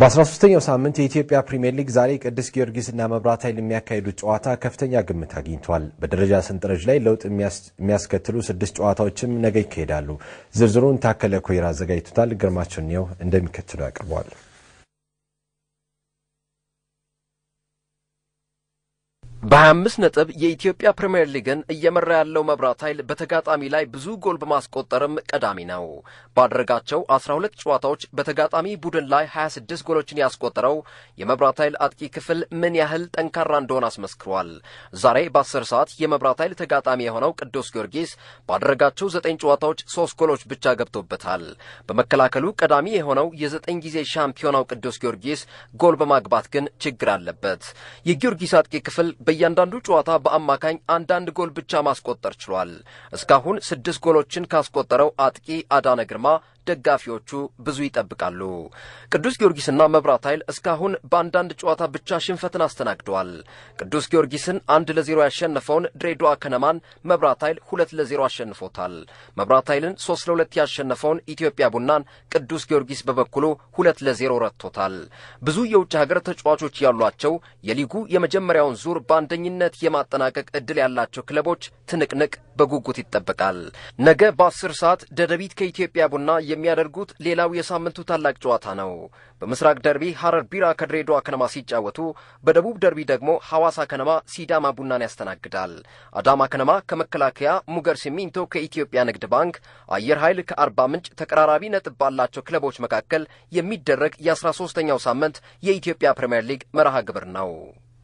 በ13ኛው ሳምንት የኢትዮጵያ ፕሪምየር ሊግ ዛሬ ቅዱስ ጊዮርጊስና መብራት ኃይል የሚያካሂዱት ጨዋታ ከፍተኛ ግምት አግኝቷል። በደረጃ ሰንጠረዥ ላይ ለውጥ የሚያስከትሉ ስድስት ጨዋታዎችም ነገ ይካሄዳሉ። ዝርዝሩን ታከለ ኮይራ አዘጋጅቶታል። ግርማቸው ኒየው እንደሚከትሉ ያቀርበዋል። በ25 ነጥብ የኢትዮጵያ ፕሪምየር ሊግን እየመራ ያለው መብራት ኃይል በተጋጣሚ ላይ ብዙ ጎል በማስቆጠርም ቀዳሚ ነው። ባደረጋቸው 12 ጨዋታዎች በተጋጣሚ ቡድን ላይ 26 ጎሎችን ያስቆጠረው የመብራት ኃይል አጥቂ ክፍል ምን ያህል ጠንካራ እንደሆነ አስመስክሯል። ዛሬ በ10 ሰዓት የመብራት ኃይል ተጋጣሚ የሆነው ቅዱስ ጊዮርጊስ ባደረጋቸው 9 ጨዋታዎች 3 ጎሎች ብቻ ገብቶበታል። በመከላከሉ ቀዳሚ የሆነው የዘጠኝ ጊዜ ሻምፒዮናው ቅዱስ ጊዮርጊስ ጎል በማግባት ግን ችግር አለበት። የጊዮርጊስ አጥቂ ክፍል በእያንዳንዱ ጨዋታ በአማካኝ አንዳንድ ጎል ብቻ ማስቆጠር ችሏል። እስካሁን ስድስት ጎሎችን ካስቆጠረው አጥቂ አዳነ ግርማ ደጋፊዎቹ ብዙ ይጠብቃሉ። ቅዱስ ጊዮርጊስና መብራት ኃይል እስካሁን በአንዳንድ ጨዋታ ብቻ ሽንፈትን አስተናግደዋል። ቅዱስ ጊዮርጊስን አንድ ለዜሮ ያሸነፈውን ድሬዳዋ ከነማን መብራት ኃይል ሁለት ለዜሮ አሸንፎታል። መብራት ኃይልን ሶስት ለሁለት ያሸነፈውን ኢትዮጵያ ቡናን ቅዱስ ጊዮርጊስ በበኩሉ ሁለት ለዜሮ ረትቶታል። ብዙ የውጭ ሀገር ተጫዋቾች ያሏቸው የሊጉ የመጀመሪያውን ዙር በአንደኝነት የማጠናቀቅ ዕድል ያላቸው ክለቦች ትንቅንቅ በጉጉት ይጠበቃል። ነገ በአስር ሰዓት ደደቢት ከኢትዮጵያ ቡና የሚያደርጉት ሌላው የሳምንቱ ታላቅ ጨዋታ ነው። በምስራቅ ደርቢ ሐረር ቢራ ከድሬዳዋ ከነማ ሲጫወቱ፣ በደቡብ ደርቢ ደግሞ ሐዋሳ ከነማ ሲዳማ ቡናን ያስተናግዳል። አዳማ ከነማ ከመከላከያ፣ ሙገር ሲሚንቶ ከኢትዮጵያ ንግድ ባንክ፣ አየር ኃይል ከአርባ ምንጭ ተቀራራቢ ነጥብ ባላቸው ክለቦች መካከል የሚደረግ የአስራ ሦስተኛው ሳምንት የኢትዮጵያ ፕሪምየር ሊግ መርሃ ግብር ነው።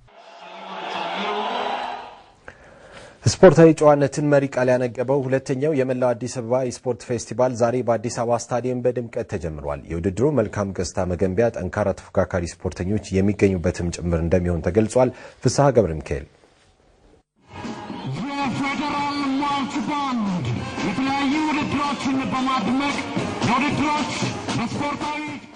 ስፖርታዊ ጨዋነትን መሪ ቃል ያነገበው ሁለተኛው የመላው አዲስ አበባ የስፖርት ፌስቲቫል ዛሬ በአዲስ አበባ ስታዲየም በድምቀት ተጀምሯል። የውድድሩ መልካም ገጽታ መገንቢያ ጠንካራ ተፎካካሪ ስፖርተኞች የሚገኙበትም ጭምር እንደሚሆን ተገልጿል። ፍስሐ ገብረ ሚካኤል የፌዴራል ማርች ባንድ የተለያዩ ውድድሮችን በማድመቅ የውድድሮች በስፖርታዊ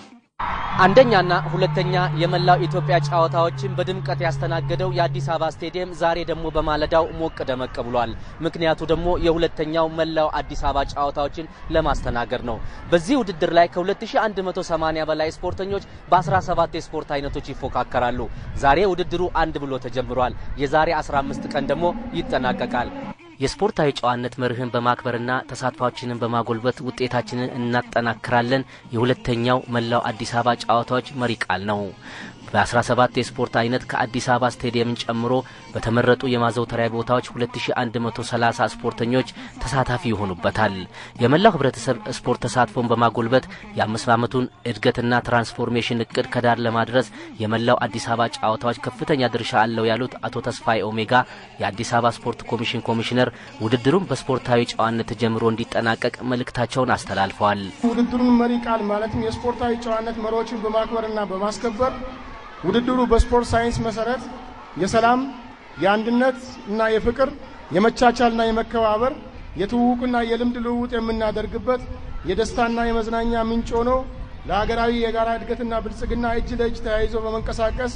አንደኛና ሁለተኛ የመላው ኢትዮጵያ ጨዋታዎችን በድምቀት ያስተናገደው የአዲስ አበባ ስቴዲየም ዛሬ ደግሞ በማለዳው ሞቅ ደመቅ ብሏል። ምክንያቱ ደግሞ የሁለተኛው መላው አዲስ አበባ ጨዋታዎችን ለማስተናገድ ነው። በዚህ ውድድር ላይ ከ2180 በላይ ስፖርተኞች በ17 የስፖርት አይነቶች ይፎካከራሉ። ዛሬ ውድድሩ አንድ ብሎ ተጀምሯል። የዛሬ 15 ቀን ደግሞ ይጠናቀቃል። የስፖርታዊ ጨዋነት መርህን በማክበርና ተሳትፏችንን በማጎልበት ውጤታችንን እናጠናክራለን የሁለተኛው መላው አዲስ አበባ ጨዋታዎች መሪ ቃል ነው። በ17 የስፖርት አይነት ከአዲስ አበባ ስቴዲየምን ጨምሮ በተመረጡ የማዘውተሪያ ቦታዎች 2130 ስፖርተኞች ተሳታፊ ይሆኑበታል። የመላው ሕብረተሰብ ስፖርት ተሳትፎን በማጎልበት የአምስት ዓመቱን እድገትና ትራንስፎርሜሽን እቅድ ከዳር ለማድረስ የመላው አዲስ አበባ ጨዋታዎች ከፍተኛ ድርሻ አለው ያሉት አቶ ተስፋዬ ኦሜጋ የአዲስ አበባ ስፖርት ኮሚሽን ኮሚሽነር ውድድሩን በስፖርታዊ ጨዋነት ተጀምሮ እንዲጠናቀቅ መልእክታቸውን አስተላልፈዋል። ውድድሩን መሪ ቃል ማለትም የስፖርታዊ ጨዋነት መሪዎችን በማክበርና በማስከበር ውድድሩ በስፖርት ሳይንስ መሰረት የሰላም፣ የአንድነት እና የፍቅር፣ የመቻቻልና የመከባበር፣ የትውውቅና የልምድ ልውውጥ የምናደርግበት የደስታና የመዝናኛ ምንጭ ሆኖ ለሀገራዊ የጋራ እድገትና ብልጽግና እጅ ለእጅ ተያይዞ በመንቀሳቀስ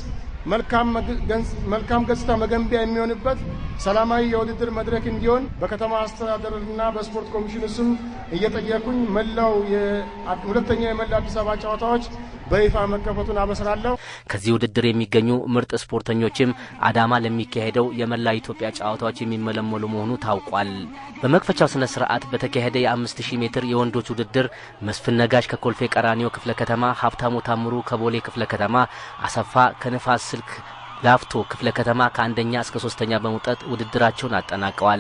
መልካም ገጽታ መገንቢያ የሚሆንበት ሰላማዊ የውድድር መድረክ እንዲሆን በከተማ አስተዳደርና በስፖርት ኮሚሽኑ ስም እየጠየኩኝ መላው ሁለተኛው የመላው አዲስ አበባ ጨዋታዎች በይፋ መከፈቱን አበስራለሁ። ከዚህ ውድድር የሚገኙ ምርጥ ስፖርተኞችም አዳማ ለሚካሄደው የመላ ኢትዮጵያ ጨዋታዎች የሚመለመሉ መሆኑ ታውቋል። በመክፈቻው ስነ ስርዓት በተካሄደ የአምስት ሺህ ሜትር የወንዶች ውድድር መስፍን ነጋሽ ከኮልፌ ቀራኒዮ ክፍለ ከተማ፣ ሀብታሙ ታምሩ ከቦሌ ክፍለ ከተማ፣ አሰፋ ከንፋስ ስልክ ላፍቶ ክፍለ ከተማ ከአንደኛ እስከ ሶስተኛ በመውጣት ውድድራቸውን አጠናቀዋል።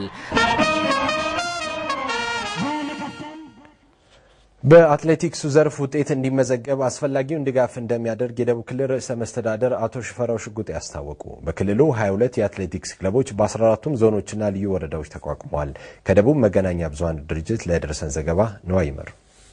በአትሌቲክሱ ዘርፍ ውጤት እንዲመዘገብ አስፈላጊውን ድጋፍ እንደሚያደርግ የደቡብ ክልል ርዕሰ መስተዳደር አቶ ሽፈራው ሽጉጤ ያስታወቁ። በክልሉ 22 የአትሌቲክስ ክለቦች በ14ቱም ዞኖችና ልዩ ወረዳዎች ተቋቁመዋል። ከደቡብ መገናኛ ብዙኃን ድርጅት ለደረሰን ዘገባ ነዋይ ይመር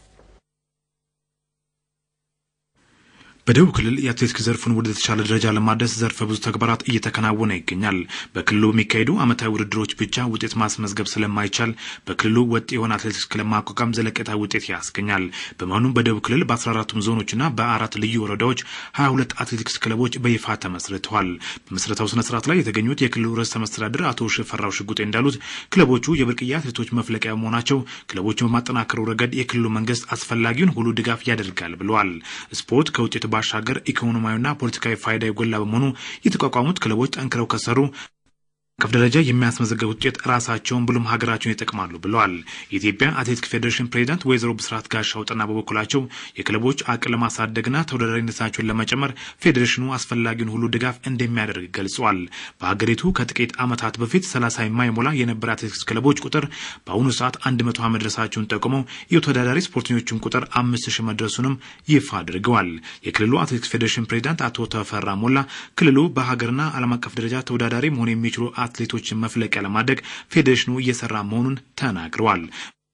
በደቡብ ክልል የአትሌቲክስ ዘርፉን ወደ ተሻለ ደረጃ ለማድረስ ዘርፈ ብዙ ተግባራት እየተከናወነ ይገኛል። በክልሉ በሚካሄዱ ዓመታዊ ውድድሮች ብቻ ውጤት ማስመዝገብ ስለማይቻል በክልሉ ወጥ የሆነ አትሌቲክስ ክለብ ማቋቋም ዘለቄታዊ ውጤት ያስገኛል። በመሆኑም በደቡብ ክልል በ14ቱም ዞኖችና በአራት ልዩ ወረዳዎች 22 አትሌቲክስ ክለቦች በይፋ ተመስርተዋል። በምስረታው ስነ ስርዓት ላይ የተገኙት የክልሉ ርዕሰ መስተዳድር አቶ ሽፈራው ሽጉጤ እንዳሉት ክለቦቹ የብርቅዬ አትሌቶች መፍለቂያ መሆናቸው ክለቦቹን በማጠናከሩ ረገድ የክልሉ መንግስት አስፈላጊውን ሁሉ ድጋፍ ያደርጋል ብለዋል። ስፖርት ከውጤት ባሻገር ኢኮኖሚያዊና ፖለቲካዊ ፋይዳ የጎላ በመሆኑ የተቋቋሙት ክለቦች ጠንክረው ከሰሩ ከፍ ደረጃ የሚያስመዘገብ ውጤት ራሳቸውን ብሎም ሀገራቸውን ይጠቅማሉ ብለዋል። የኢትዮጵያ አትሌቲክስ ፌዴሬሽን ፕሬዚዳንት ወይዘሮ ብስራት ጋሻው ጥና በበኩላቸው የክለቦች አቅም ለማሳደግና ተወዳዳሪነታቸውን ለመጨመር ፌዴሬሽኑ አስፈላጊውን ሁሉ ድጋፍ እንደሚያደርግ ገልጿል። በሀገሪቱ ከጥቂት ዓመታት በፊት ሰላሳ የማይሞላ የነበረ አትሌቲክስ ክለቦች ቁጥር በአሁኑ ሰዓት አንድ መቶ መድረሳቸውን ጠቁመው የተወዳዳሪ ስፖርተኞችን ቁጥር አምስት ሺህ መድረሱንም ይፋ አድርገዋል። የክልሉ አትሌቲክስ ፌዴሬሽን ፕሬዚዳንት አቶ ተፈራ ሞላ ክልሉ በሀገርና ዓለም አቀፍ ደረጃ ተወዳዳሪ መሆን የሚችሉ አትሌቶችን መፍለቂያ ለማድረግ ፌዴሬሽኑ እየሰራ መሆኑን ተናግረዋል።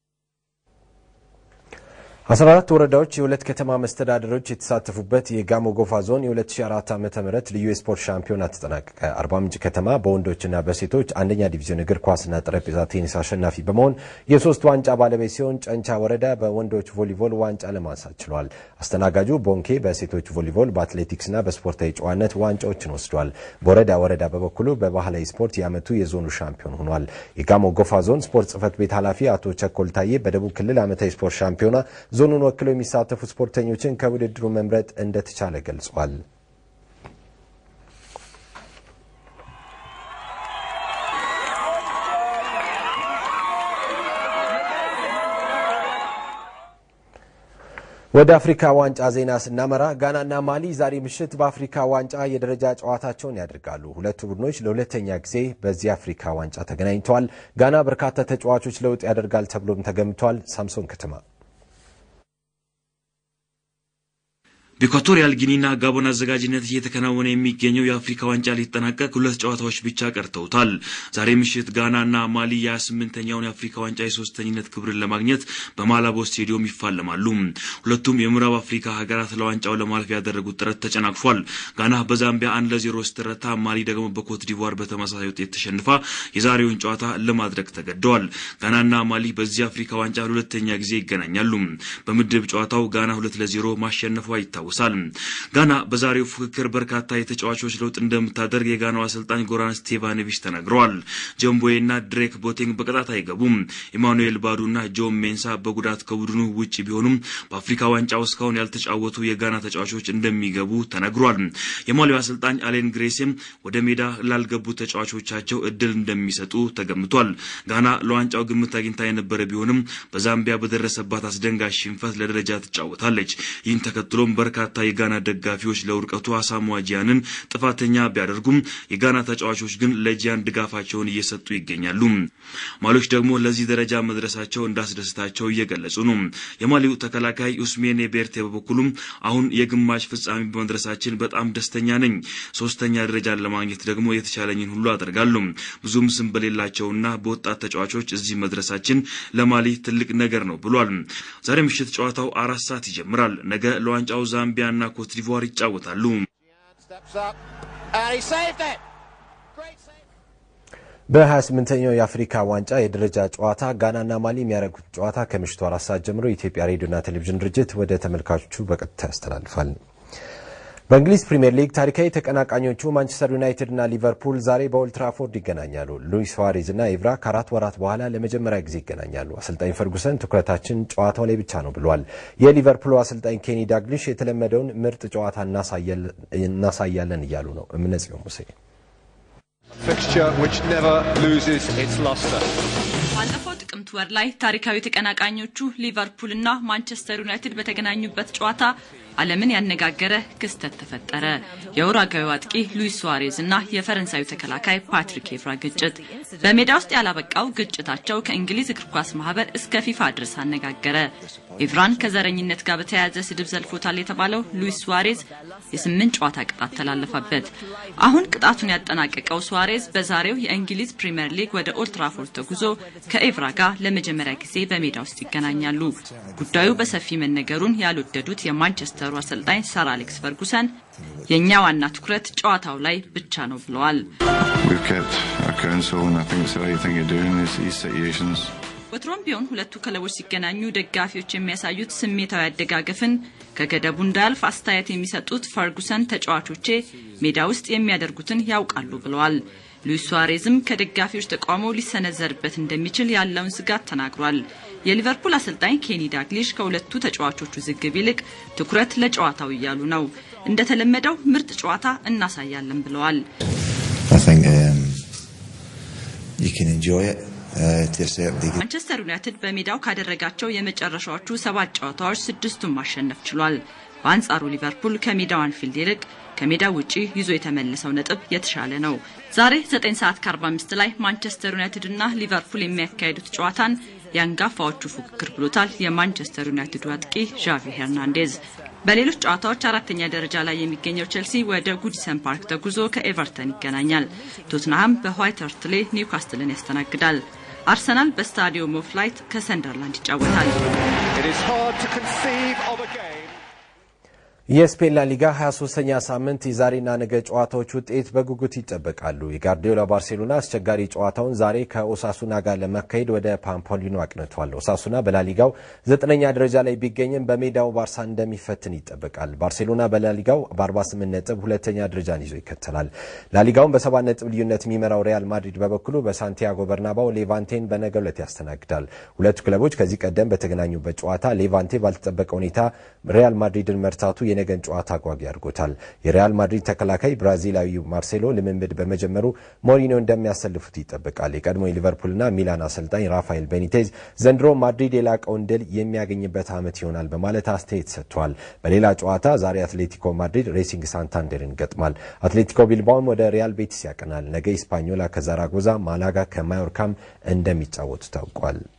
14 ወረዳዎች የሁለት ከተማ መስተዳደሮች የተሳተፉበት የጋሞ ጎፋ ዞን የ2004 ዓ ም ልዩ የስፖርት ሻምፒዮና ተጠናቀቀ። አርባ ምንጭ ከተማ በወንዶችና በሴቶች አንደኛ ዲቪዥን እግር ኳስና ጠረጴዛ ቴኒስ አሸናፊ በመሆን የሶስት ዋንጫ ባለቤት ሲሆን ጨንቻ ወረዳ በወንዶች ቮሊቦል ዋንጫ ለማንሳት ችሏል። አስተናጋጁ ቦንኬ በሴቶች ቮሊቦል፣ በአትሌቲክስና በስፖርታዊ ጨዋነት ዋንጫዎችን ወስዷል። በወረዳ ወረዳ በበኩሉ በባህላዊ ስፖርት የዓመቱ የዞኑ ሻምፒዮን ሆኗል። የጋሞ ጎፋ ዞን ስፖርት ጽህፈት ቤት ኃላፊ አቶ ቸኮል ታዬ በደቡብ ክልል ዓመታዊ ስፖርት ሻምፒዮና ዞኑን ወክለው የሚሳተፉ ስፖርተኞችን ከውድድሩ መምረጥ እንደተቻለ ገልጿል። ወደ አፍሪካ ዋንጫ ዜና ስናመራ ጋናና ማሊ ዛሬ ምሽት በአፍሪካ ዋንጫ የደረጃ ጨዋታቸውን ያደርጋሉ። ሁለቱ ቡድኖች ለሁለተኛ ጊዜ በዚህ አፍሪካ ዋንጫ ተገናኝተዋል። ጋና በርካታ ተጫዋቾች ለውጥ ያደርጋል ተብሎም ተገምቷል። ሳምሶን ከተማ በኢኳቶሪያል ጊኒና ጋቦን አዘጋጅነት እየተከናወነ የሚገኘው የአፍሪካ ዋንጫ ሊጠናቀቅ ሁለት ጨዋታዎች ብቻ ቀርተውታል። ዛሬ ምሽት ጋናና ማሊ የ28ኛውን የአፍሪካ ዋንጫ የሶስተኝነት ክብርን ለማግኘት በማላቦ ስቴዲዮም ይፋለማሉ። ሁለቱም የምዕራብ አፍሪካ ሀገራት ለዋንጫው ለማለፍ ያደረጉት ጥረት ተጨናቅፏል። ጋና በዛምቢያ አንድ ለዜሮ ስትረታ፣ ማሊ ደግሞ በኮት ዲቯር በተመሳሳይ ውጤት ተሸንፋ የዛሬውን ጨዋታ ለማድረግ ተገደዋል። ጋናና ማሊ በዚህ አፍሪካ ዋንጫ ለሁለተኛ ጊዜ ይገናኛሉ። በምድብ ጨዋታው ጋና ሁለት ለዜሮ ማሸነፏ ይታወሳል ይታወሳል። ጋና በዛሬው ፉክክር በርካታ የተጫዋቾች ለውጥ እንደምታደርግ የጋናው አሰልጣኝ ጎራን ስቴቫኖቪች ተናግረዋል። ጀምቦዬና ድሬክ ቦቴንግ በቅጣት አይገቡም። ኢማኑኤል ባዱና ጆን ሜንሳ በጉዳት ከቡድኑ ውጭ ቢሆኑም በአፍሪካ ዋንጫው እስካሁን ያልተጫወቱ የጋና ተጫዋቾች እንደሚገቡ ተነግሯል። የማሊው አሰልጣኝ አሌን ግሬሴም ወደ ሜዳ ላልገቡ ተጫዋቾቻቸው እድል እንደሚሰጡ ተገምቷል። ጋና ለዋንጫው ግምት አግኝታ የነበረ ቢሆንም በዛምቢያ በደረሰባት አስደንጋጭ ሽንፈት ለደረጃ ትጫወታለች። ይህን ተከትሎም በርካታ የጋና ደጋፊዎች ለውድቀቱ አሳሞአ ጂያንን ጥፋተኛ ቢያደርጉም የጋና ተጫዋቾች ግን ለጂያን ድጋፋቸውን እየሰጡ ይገኛሉ። ማሊዎች ደግሞ ለዚህ ደረጃ መድረሳቸው እንዳስደስታቸው እየገለጹ ነው። የማሊው ተከላካይ ኡስሜኔ ቤርቴ በበኩሉም አሁን የግማሽ ፍጻሜ በመድረሳችን በጣም ደስተኛ ነኝ። ሶስተኛ ደረጃን ለማግኘት ደግሞ የተቻለኝን ሁሉ አደርጋለሁ። ብዙም ስም በሌላቸውና በወጣት ተጫዋቾች እዚህ መድረሳችን ለማሊ ትልቅ ነገር ነው ብሏል። ዛሬ ምሽት ጨዋታው አራት ሰዓት ይጀምራል። ነገ ለዋንጫው ዛምቢያ እና ኮት ዲቯር ይጫወታሉ። በ28ኛው የአፍሪካ ዋንጫ የደረጃ ጨዋታ ጋናና ማሊ የሚያደርጉት ጨዋታ ከምሽቱ አራት ሰዓት ጀምሮ የኢትዮጵያ ሬዲዮና ቴሌቪዥን ድርጅት ወደ ተመልካቾቹ በቀጥታ ያስተላልፋል። በእንግሊዝ ፕሪምየር ሊግ ታሪካዊ ተቀናቃኞቹ ማንቸስተር ዩናይትድ እና ሊቨርፑል ዛሬ በኦልድ ትራፎርድ ይገናኛሉ። ሉዊስ ሱዋሬዝ እና ኢቭራ ከአራት ወራት በኋላ ለመጀመሪያ ጊዜ ይገናኛሉ። አሰልጣኝ ፈርጉሰን ትኩረታችን ጨዋታው ላይ ብቻ ነው ብሏል። የሊቨርፑሉ አሰልጣኝ ኬኒ ዳግሊሽ የተለመደውን ምርጥ ጨዋታ እናሳያለን እያሉ ነው። እምነጽዮን ሙሴ ባለፈው ጥቅምት ወር ላይ ታሪካዊ ተቀናቃኞቹ ሊቨርፑል እና ማንቸስተር ዩናይትድ በተገናኙበት ጨዋታ ዓለምን ያነጋገረ ክስተት ተፈጠረ። የኡራጓዩ አጥቂ ሉዊስ ሱዋሬዝ እና የፈረንሳዩ ተከላካይ ፓትሪክ ኤቭራ ግጭት። በሜዳ ውስጥ ያላበቃው ግጭታቸው ከእንግሊዝ እግር ኳስ ማህበር እስከ ፊፋ ድረስ አነጋገረ። ኤቭራን ከዘረኝነት ጋር በተያያዘ ስድብ ዘልፎታል የተባለው ሉዊስ ሱዋሬዝ የስምንት ጨዋታ ቅጣት ተላለፈበት። አሁን ቅጣቱን ያጠናቀቀው ሱዋሬዝ በዛሬው የእንግሊዝ ፕሪምየር ሊግ ወደ ኦልትራፎርድ ተጉዞ ከኤቭራ ጋር ለመጀመሪያ ጊዜ በሜዳ ውስጥ ይገናኛሉ። ጉዳዩ በሰፊ መነገሩን ያልወደዱት የማንቸስተሩ አሰልጣኝ ሰር አሌክስ ፈርጉሰን የእኛ ዋና ትኩረት ጨዋታው ላይ ብቻ ነው ብለዋል። ወትሮም ቢሆን ሁለቱ ክለቦች ሲገናኙ ደጋፊዎች የሚያሳዩት ስሜታዊ አደጋገፍን ከገደቡ እንዳያልፍ አስተያየት የሚሰጡት ፈርጉሰን ተጫዋቾቼ ሜዳ ውስጥ የሚያደርጉትን ያውቃሉ ብለዋል። ሉዊስ ሱዋሬዝም ከደጋፊዎች ተቃውሞ ሊሰነዘርበት እንደሚችል ያለውን ስጋት ተናግሯል። የሊቨርፑል አሰልጣኝ ኬኒ ዳግሊሽ ከሁለቱ ተጫዋቾቹ ዝግብ ይልቅ ትኩረት ለጨዋታው እያሉ ነው። እንደተለመደው ምርጥ ጨዋታ እናሳያለን ብለዋል። ማንቸስተር ዩናይትድ በሜዳው ካደረጋቸው የመጨረሻዎቹ ሰባት ጨዋታዎች ስድስቱን ማሸነፍ ችሏል። በአንጻሩ ሊቨርፑል ከሜዳው አንፊልድ ይልቅ ከሜዳው ውጪ ይዞ የተመለሰው ነጥብ የተሻለ ነው። ዛሬ 9 ሰዓት ከ45 ላይ ማንቸስተር ዩናይትድ እና ሊቨርፑል የሚያካሂዱት ጨዋታን የአንጋፋዎቹ ፉክክር ብሎታል የማንቸስተር ዩናይትዱ አጥቂ ዣቪ ሄርናንዴዝ። በሌሎች ጨዋታዎች አራተኛ ደረጃ ላይ የሚገኘው ቼልሲ ወደ ጉዲሰን ፓርክ ተጉዞ ከኤቨርተን ይገናኛል። ቶትንሃም በዋይት ሃርት ሌይ ኒውካስትልን ያስተናግዳል። አርሰናል በስታዲየም ኦፍ ላይት ከሰንደርላንድ ይጫወታል። የስፔን ላሊጋ 23ኛ ሳምንት የዛሬና ነገ ጨዋታዎች ውጤት በጉጉት ይጠበቃሉ። የጋርዲዮላ ባርሴሎና አስቸጋሪ ጨዋታውን ዛሬ ከኦሳሱና ጋር ለማካሄድ ወደ ፓምፖሊኖ አቅንቷል። ኦሳሱና በላሊጋው ዘጠነኛ ደረጃ ላይ ቢገኝም በሜዳው ባርሳን እንደሚፈትን ይጠበቃል። ባርሴሎና በላሊጋው በ48 ነጥብ ሁለተኛ ደረጃን ይዞ ይከተላል። ላሊጋውን በሰባት ነጥብ ልዩነት የሚመራው ሪያል ማድሪድ በበኩሉ በሳንቲያጎ በርናባው ሌቫንቴን በነገው ዕለት ያስተናግዳል። ሁለቱ ክለቦች ከዚህ ቀደም በተገናኙበት ጨዋታ ሌቫንቴ ባልተጠበቀ ሁኔታ ሪያል ማድሪድን መርታቱ የነገን ጨዋታ አጓጊ አድርጎታል። የሪያል ማድሪድ ተከላካይ ብራዚላዊው ማርሴሎ ልምምድ በመጀመሩ ሞሪኒዮ እንደሚያሰልፉት ይጠበቃል። የቀድሞ የሊቨርፑልና ሚላን አሰልጣኝ ራፋኤል ቤኒቴዝ ዘንድሮ ማድሪድ የላቀውን ድል የሚያገኝበት ዓመት ይሆናል በማለት አስተያየት ሰጥተዋል። በሌላ ጨዋታ ዛሬ አትሌቲኮ ማድሪድ ሬሲንግ ሳንታንደርን ይገጥማል። አትሌቲኮ ቢልባኦም ወደ ሪያል ቤቲስ ያቀናል። ነገ ኢስፓኞላ ከዛራጎዛ፣ ማላጋ ከማዮርካም እንደሚጫወቱ ታውቋል።